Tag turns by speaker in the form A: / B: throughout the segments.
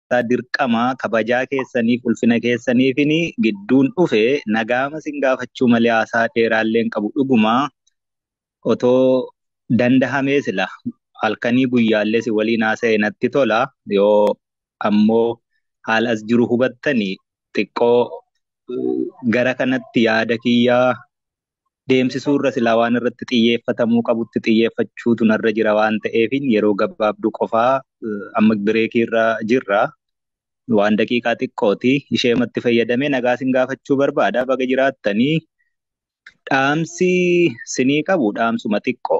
A: keessaa dirqama kabajaa keessaniif ulfina keessaniifin gidduun dhufe nagaama sin gaafachuu malee haasaa dheeraallee hin qabu dhuguma otoo dandahamee sila halkanii guyyaallee si waliin haasa'e natti tola yoo ammoo haala as jiru hubattanii xiqqoo gara kanatti yaada kiyyaa deemsisuurra silaa waan irratti xiyyeeffatamuu qabutti xiyyeeffachuutu narra jira waan ta'eefin yeroo gabaabduu qofaa amma bireekiirra jirra. Waan daqiiqaa xiqqooti isheematti fayyadamee nagaa sin gaafachuu barbaada baga jiraattanii dhaamsi sinii qabu dhaamsuma xiqqoo.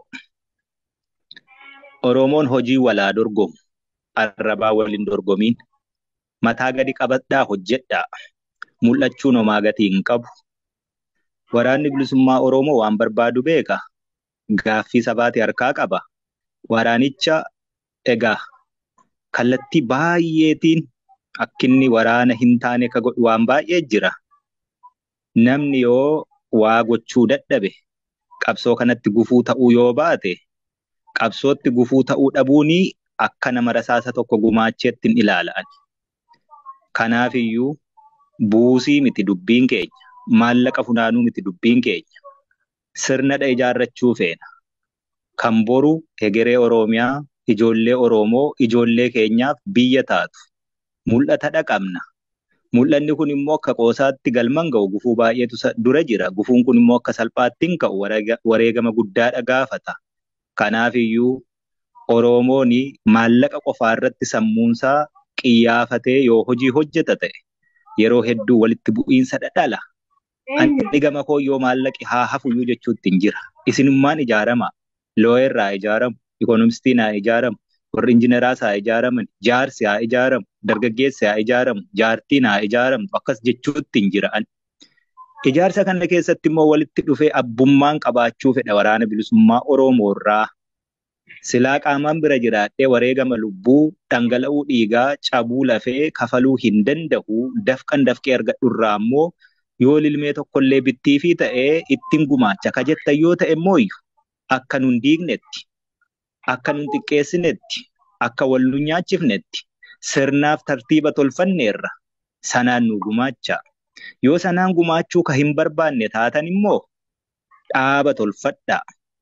A: Oromoon hojii walaa dorgomu arrabaa waliin dorgomiin mataa gadi qabadhaa hojjedhaa mul'achuun homaa gatii hin qabu. Waraanni bilisummaa Oromoo waan barbaadu beeka. Gaaffii sabaati harkaa qaba. Waraanicha egaa kallattii baay'eetiin akkinni waraana hin taane ka godhu waan baay'ee jira. Namni yoo waa gochuu dadhabe qabsoo kanatti gufuu ta'uu yoo baate qabsootti gufuu ta'uu dhabuuni akka nama rasaasa tokko gumaacheetti hin ilaala'an. Kanaafiyyuu buusii miti dubbiin keenya. maallaqa funaanuu miti dubbiin keenya. Sirnadha ijaarrachuu feena. Kan boru hegeree Oromiyaa, ijoollee Oromoo, ijoollee keenyaaf biyya taatu. Mul'atadha qabna. Mul'anni kun immoo akka qoosaatti galman ga'u gufuu baay'eetu dura jira. Gufuun kun immoo akka salphaatti hin ka'u wareegama guddaadha gaafata. Kanaafiyyuu Oromoon maallaqa qofaa irratti sammuunsaa qiyyaafatee yoo hojii hojjeta ta'e yeroo hedduu walitti bu'iinsa dhala. Ani gama koo yoo maallaqi haa hafuyyuu jechuutti hin jira. Isinummaan ijaarama. Looyerraa ijaaramu, ikoonomistiin haa ijaaramu, warri injineraas haa ijaaraman, jaarsi haa ijaaramu, dargaggeessi haa ijaaramu, jaartiin haa ijaaramu akkas jechuutti hin jira. Ijaarsa kana keessatti immoo walitti dhufee abbummaan qabaachuu fedha waraana bilisummaa Oromoo irraa. Silaa qaamaan bira jiraadhee wareegama lubbuu dhangala'uu dhiigaa cabuu lafee kafaluu hin danda'u dafqan dafqee argadhu irraa immoo yoo lilmee tokkollee bittiifii ta'ee ittiin gumaacha ka jettan yoo ta'e immoo akka nun diignetti akka nun xiqqeessinetti akka wal nu nyaachifnetti sirnaaf tartiiba tolfanneerra sanaan nu gumaacha. Yoo sanaan gumaachuu ka hin barbaanne taatan immoo dhaaba tolfadhaa.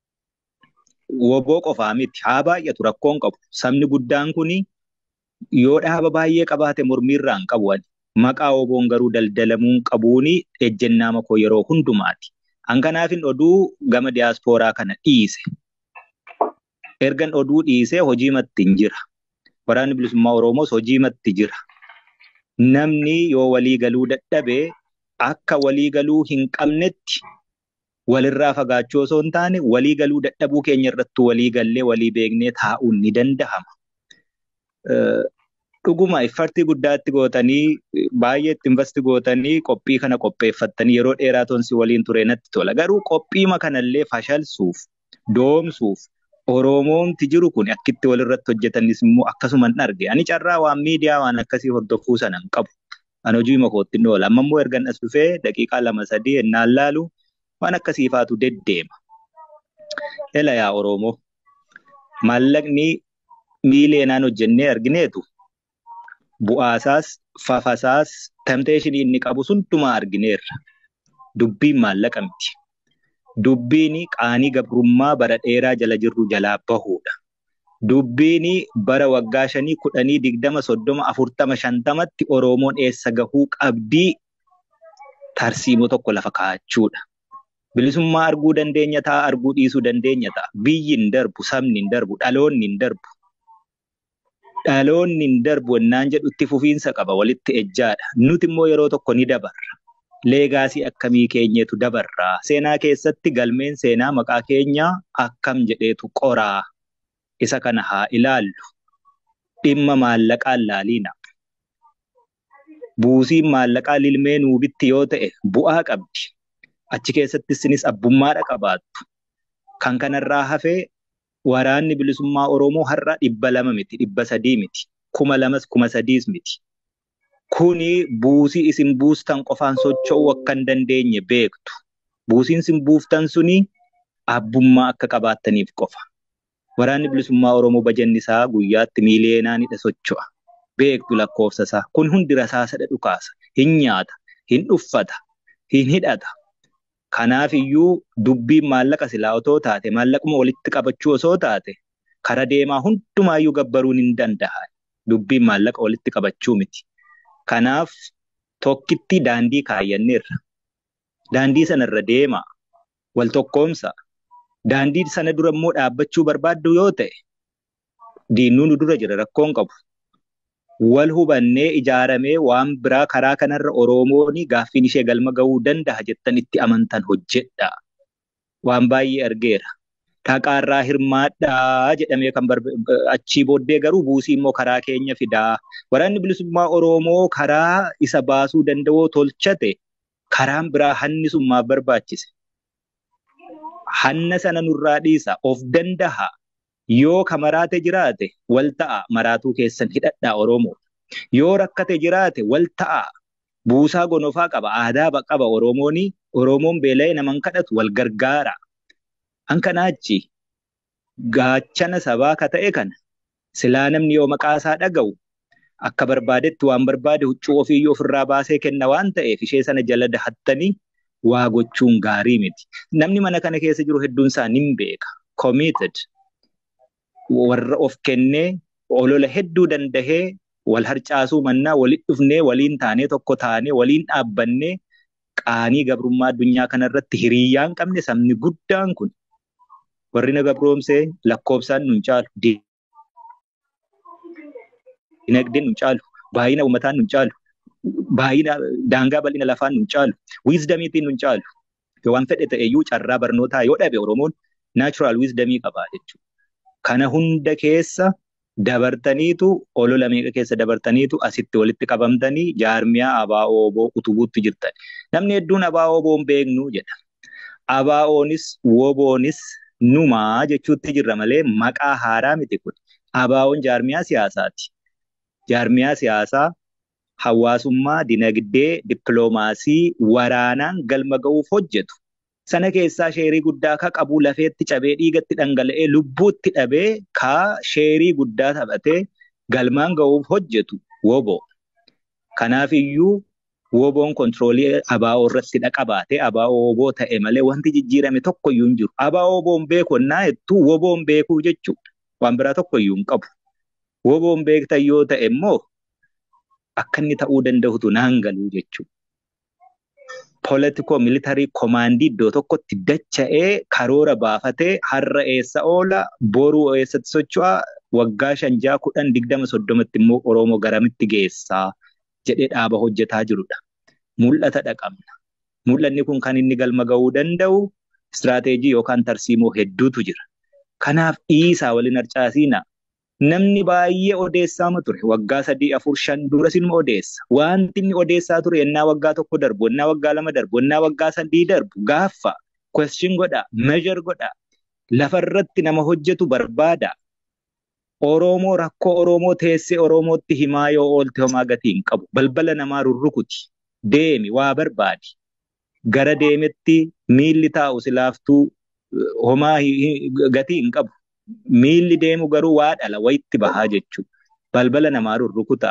A: Woboo qofaa miti haa baay'atu rakkoon qabu. Sabni guddaan kuni yoo dhaaba baay'ee qabaate mormiirraa hin qabu ani. Maqaa woboon garuu daldalamuun qabuuni ejjennaa makoo yeroo hundumaati. Hankanaafin oduu gama diyaaspooraa kana dhiise. Ergan oduu dhiisee hojii matti hin jira. Waraanni bilisummaa Oromoos hojii matti jira. Namni yoo walii galuu dadhabee akka walii galuu hin qabnetti walirraa fagaachuu osoo hin taane walii galuu dadhabuu keenya irratti walii gallee walii beeknee taa'uun ni danda'ama. Dhuguma iffartii guddaatti gootanii baay'eetti investi gootanii qophii kana qopheeffattanii yeroo dheeraa tonsi waliin ture natti tola. Garuu qophiima kanallee fashalsuuf doomsuuf Oromoomti jiru kun akkitti walirratti hojjetanis immoo akkasuma hin arge. Ani carraa waan miidiyaa waan akkasii hordofuu sana hin qabu. Ani hojii makootti hin oola. Amma immoo ergan as dhufee daqiiqaa lama sadii ennaan laalu waan akkasii faatu deddeema. Ela yaa Oromoo maallaqni miileenaan hojjennee argineetu bu'aasaas fafasaas tamteeshinii inni qabu hundumaa argineerra. Dubbiin maallaqa miti. Dubbiin qaanii gabrummaa bara dheeraa jala jirru jalaa bahuudha. Dubbiin bara waggaa shanii kudhanii digdama soddoma afurtama shantamatti Oromoon eessa gahuu qabdii tarsiimoo tokko lafa kaa'achuudha. Bilisummaa arguu dandeenya ta'a arguu dhiisuu dandeenya ta'a. Biyyi hin darbu, sabni hin darbu, dhaloonni hin darbu. Dhaloonni hin darbu ennaan jedhu itti fufiinsa qaba walitti ejjaadha. Nuti immoo yeroo tokko ni dabarra. Leegaasii akkamii keenyeetu dabarraa? Seenaa keessatti galmeen seenaa maqaa keenyaa akkam jedheetu qoraa? Isa kana haa ilaallu. Dhimma maallaqaan laaliina. Buusiin maallaqaa lilmee nuubitti yoo ta'e bu'aa qabdi. Achi keessatti isinis abbummaadha qabaattu. Kan kanarraa hafee waraanni bilisummaa Oromoo har'a dhibba lama miti, dhibba sadii miti, kuma lamas kuma sadiis miti. Kuni buusii isin buustan qofaan socho'uu akka hin dandeenye beektu. Buusiin isin buuftan suni abbummaa akka qabaattaniif qofa. Waraanni bilisummaa Oromoo bajanni isaa guyyaatti miiliyeenaanidha socho'a. beektu lakkoofsa isaa. Kun hundi rasaasadha dhukaasa. Hin nyaata, hin uffata, hin hidhata. Kanaaf iyyuu dubbiin maallaqa silaa otoo taate maallaquma walitti qabachuu osoo taate kara deemaa hundumaayyuu gabbaruun hin danda'a. Dubbiin maallaqa walitti qabachuu miti. Kanaaf tokkitti daandii kaayyanneerra. Daandii sanarra deemaa. Wal tokkoomsa. Daandii sana dura immoo dhaabbachuu barbaaddu yoo ta'e diinnuun nu dura jira rakkoon qabu. Wal hubannee ijaaramee waan biraa karaa kanarra Oromoon gaaffiin ishee galma gahuu danda'a jettan itti amantan hojjedha. Waan baay'ee argeera. Dhaqaarraa hirmaadhaa jedhamee kan achii booddee garuu buusii immoo karaa keenya fidaa. Waraanni bilisummaa Oromoo karaa isa baasuu danda'u tolchate karaan biraa hannisummaaf barbaachise. Hanna sana nurraa dhiisa of danda'a. Yoo ka maraate jiraate wal ta'a maraatuu keessan hidhadhaa Oromoo. Yoo rakkate jiraate wal ta'a buusaa gonofaa qaba aadaa qaba Oromoon Oromoon beela'ee naman kadhatu wal gargaara. Hankanaachi gaachana sabaa ka ta'e kana silaa namni yoo maqaa isaa dhaga'u akka barbaadetti waan barbaade huccuu ofiiyyuu ofirraa baasee kenna waan ta'eef ishee sana jala dahattanii waa gochuun gaarii miti. Namni mana kana keessa jiru hedduun isaa nin beeka. Committed. warra of kennee olola hedduu dandahee wal harcaasuu mannaa walitti dhufnee waliin taanee tokko taanee waliin dhaabbannee qaanii gabrummaa addunyaa kanarratti hiriyyaan qabne sabni guddaan kun warri na gabroomsee lakkoofsaan nun caalu dinagdeen nun caalu baay'ina uummataan nun caalu baay'ina daangaa bal'ina lafaan nun caalu wiizdamiitiin nun caalu yoo waan fedhe ta'eyyuu carraa barnootaa yoo dhabe Oromoon naachuraal wiizdamii qabaa jechuudha. Kana hunda keessa dabartaniitu olola meeqa keessa dabartaniitu asitti walitti qabamtanii jaarmiyaa ABO utubuutti jirtan. Namni hedduun ABO hin beeknu jedha. ABO'nis WBO'nis numaa jechuutti jirra malee maqaa haaraa miti kun. ABO'n jaarmiyaa siyaasaati. Jaarmiyaa siyaasaa hawaasummaa, dinagdee, dippiloomaasii, waraanaan galma ga'uuf hojjetu. sana keessaa sheerii guddaa ka qabu lafeetti cabee dhiigatti dhangala'ee lubbuutti dhabee ka sheerii guddaa taphatee galmaan ga'uuf hojjetu WBO. Kanaaf iyyuu WBO'n kontiroolii ABO irratti dhaqabaatee ABO WBO ta'e malee wanti jijjiirame tokko iyyuu hin jiru. ABO WBO'n beeku onnaa jettuu WBO'n beekuu jechuudha. Waan biraa tokko iyyuu hin qabu. WBO'n beektan yoo ta'e immoo akka inni ta'uu danda'utu naan galuu jechuudha. politikoo militarii komaandii iddoo tokkotti dacha'ee karoora baafatee har'a eessa oola boruu eessatti socho'a waggaa shan ja'a kudhan digdama soddomatti immoo Oromoo garamitti geessaa jedhee dhaaba hojjetaa jirudha. Mul'ata dhaqabna. Mul'anni kun kan inni galma ga'uu danda'u istiraateejii yookaan tarsiimoo hedduutu jira. Kanaaf dhiisaa waliin harcaasiina. Namni baay'ee odeessaama ture waggaa sadii afur shan duras inuma odeessa. Wanti inni odeessaa ture ennaa waggaa tokko darbu, ennaa waggaa lama darbu, ennaa waggaa sadii darbu gaaffa question godha, measure godha. Lafarratti nama hojjetu barbaada. Oromoo rakkoo Oromoo teessee Oromootti himaa yoo oolte homaa gatii hin qabu. Balbala namaa rurrukuti. Deemi waa barbaadi. Gara deemetti miilli taa'u silaaftuu homaa gatii hin qabu. miilli deemu garuu waa dhala wayitti bahaa jechuudha. Balbala namaa rurrukuta.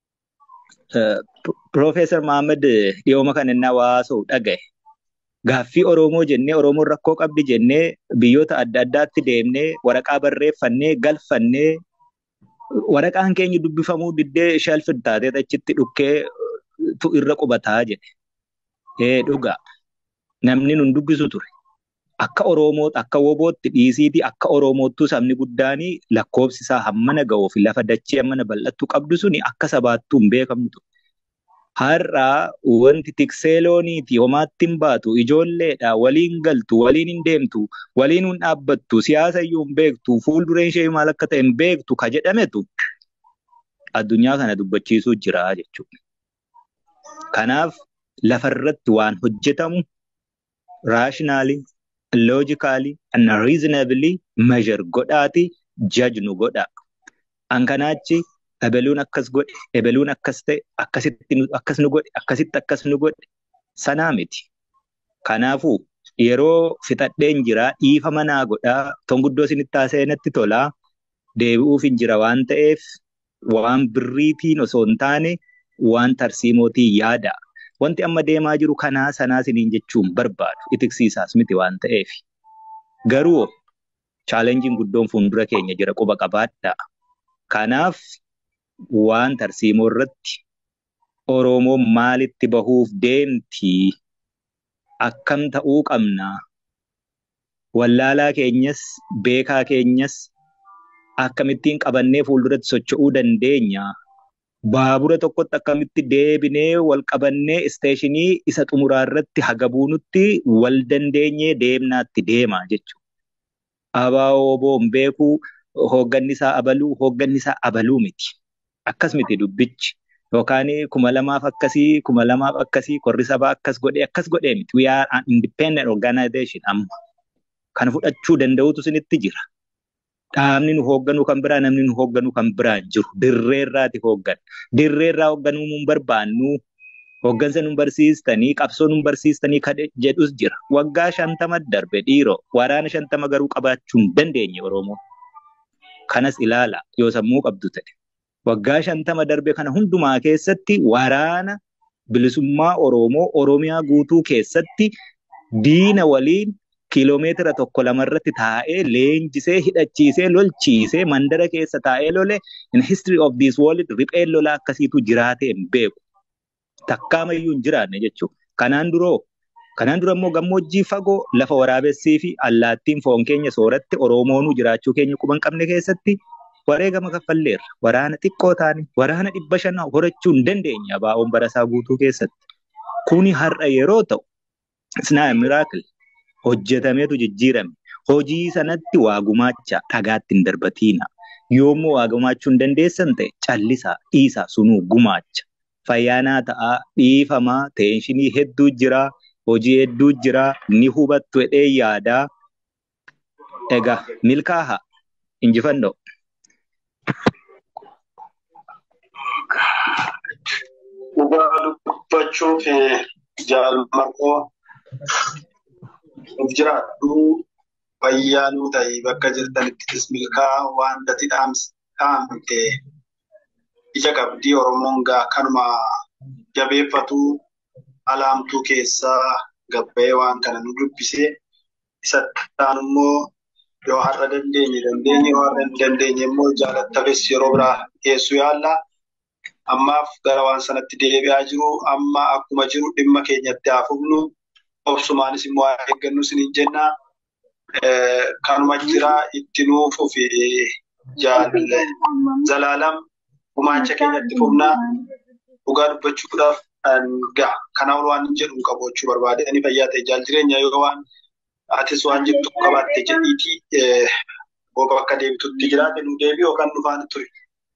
A: Piroofeesar Mahammad dhiyooma kan inni hawaasa'u dhagaye. Gaaffii Oromoo jennee Oromoon rakkoo qabdi jennee biyyoota adda addaatti deemnee waraqaa barreeffannee galfannee waraqaan keenya dubbifamuu diddee shalfin taatee achitti dhukkee tu irra qubataa jedhe. Ee dhugaa namni nun dubbisu ture. akka Oromoo akka WBO'tti dhiisiiti akka Oromoottuu sabni guddaanii lakkoofsi isaa hammana ga'uu fi lafa dachee hammana bal'attuu qabdu suni akka sabaattuu hin beekamtu. Har'a wanti tiksee looniiti homaatti hin baatu ijoolleedha waliin galtu waliin hin deemtu waliin hin dhaabbattu siyaasa iyyuu hin beektu fuuldureen ishee maal akka ta'e hin beektu ka jedhametu addunyaa kana dubbachiisuu jira jechuudha. Kanaaf lafarratti waan hojjetamu raashinaalii loojikaalii and reasonably measure godhaati judge nu godha. An kanaachi ebeluun akkas godhe, ebeluun akkas ta'e, akkasitti akkas nu godhe, akkasitti akkas nu godhe sanaa miti. Kanaafuu yeroo fixadheen jira dhiifa manaa godhaa tonguddoo isinitti haasa'e natti tolaa deebi'uuf hin jira waan ta'eef waan birriitiin osoo hin taane waan tarsiimootiin yaada. Wanti amma deemaa jiru kanaa sanaa siniin jechuun barbaadu itiksiisaas miti waan ta'eef. Garuu chaalenjiin guddoon fuuldura keenya jira quba qabaadhaa. Kanaaf waan tarsiimoo irratti Oromoon maalitti bahuuf deemti? Akkam ta'uu qabna? Wallaalaa keenyas beekaa keenyas akkamittiin qabannee fuulduratti socho'uu dandeenya? Baabura tokkotti akkamitti deebinee wal qabannee isteeshinii isa xumuraa irratti haga buunutti wal dandeenyee deemnaatti deema jechuudha. Abaaboo boon beekuu hoogganni isaa abaluu hoogganni isaa abaluu miti. Akkas miti dubbichi. Yookaan kuma lamaaf akkasii kuma lamaaf akkasii korri sabaa akkas godhee akkas godhee miti. We are an independent organization amma. Kana fudhachuu danda'utu isinitti jira. Dhaabni nu hoogganu kan biraa namni nu hoogganu kan biraa hin jiru. Dirreerraati hooggana. Dirreerraa hoogganuu nun barbaannu. Hooggansa nun barsiistanii qabsoo nun barsiistanii kadhe jedhus jira. Waggaa shantama darbe dhiiroo waraana shantama garuu qabaachuu hin dandeenye Oromoon. Kanas ilaala yoo sammuu qabdu ta'e. Waggaa shantama darbe kana hundumaa keessatti waraana bilisummaa Oromoo Oromiyaa guutuu keessatti diina waliin kiiloomeetira tokko lamarratti taa'ee leenjisee hidhachiisee lolchiisee mandara keessa taa'ee lole in history of this world ripheen lolaa akkasiitu jiraatee hin beeku. Takkaamayyuu hin jiraanne jechuudha. Kanaan duroo kanaan dura immoo gammoojjii fagoo lafa waraabessii fi allaattiin foon keenya sooratti Oromoonuu jiraachuu keenya quban qabne keessatti wareegama kaffalleerra. Waraana xiqqoo taane waraana dhibba shanaa horachuu hin dandeenye abaa'oon barasaa guutuu keessatti. Kuni har'a yeroo ta'u, isnaa miraakil hojjetameetu jijjiirame. Hojii sanatti waa gumaacha dhagaatti hin darbatiina. Yoommoo waa gumaachuu hin dandeessan ta'e callisaa dhiisaa sunuu gumaacha. Fayyaanaa ta'aa dhiifamaa teenshinii hedduu jira. Hojii hedduu jira. Ni hubattu jedhee yaadaa. Egaa milkaaha injifannoo.
B: Dhugaa dubbachuuf jaalmarqoo of jiraadhu fayyaanuu ta'e bakka jirtanittis milkaa waan dati dhaamte ija qabdii Oromoon gaa kanuma jabeeffatu alaamtuu keessaa gabbayee waan kana nu dubbise isa taan immoo yoo har'a dandeenye dandeenye yoo har'a hin dandeenye immoo jaalattafes yeroo biraa dhiyeessuu yaalla. Ammaaf gara waan sanatti deebi'aa jiru amma akkuma jiru dhimma keenyatti haa fufnu obsumaanis immoo haa eeggannu isiniin jenna. Kanuma jira itti nuufuu fi zalaalam gumaacha keenyatti fufnaa dhugaa dubbachuudhaaf ga'a. Kanaaf waan jedhu qabu jechuu barbaade ani fayyaa ta'e jaal jireenya yoo waan atis waan jettu qabaatte jedhiiti booba akka deebitutti jiraate nu deebi yookaan nu faana ture.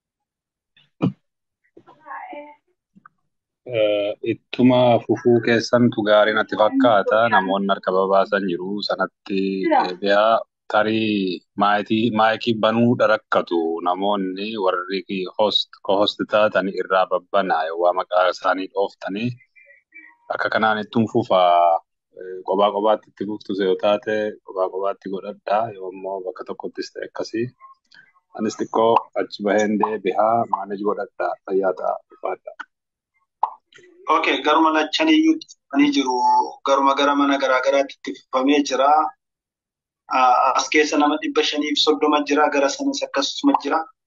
C: Ittuma fufuu keessantu gaarii natti fakkaata. Namoonni harka babaasan jiru sanatti deebi'aa tarii maayikii banuu rakkatu namoonni warri host taatan irraa babbanaa yoo maqaa isaanii dhooftanii akka kanaan ittiin fufaa kophaa kophaatti itti fuftus yoo taate kophaa kophaatti godhadhaa yoo immoo bakka tokkottis ta'e akkasii. Anis xiqqoo achi baheen deebi'aa maanej godhadhaa fayyaa ta'a ifaadhaa.
B: Okay, garuma lachaniyyuu ni jiru. Garuma gara mana garaagaraatti itti fufamee jira. As keessa nama dhibba shaniif soddoma jira. Gara sanas akkasuma jira.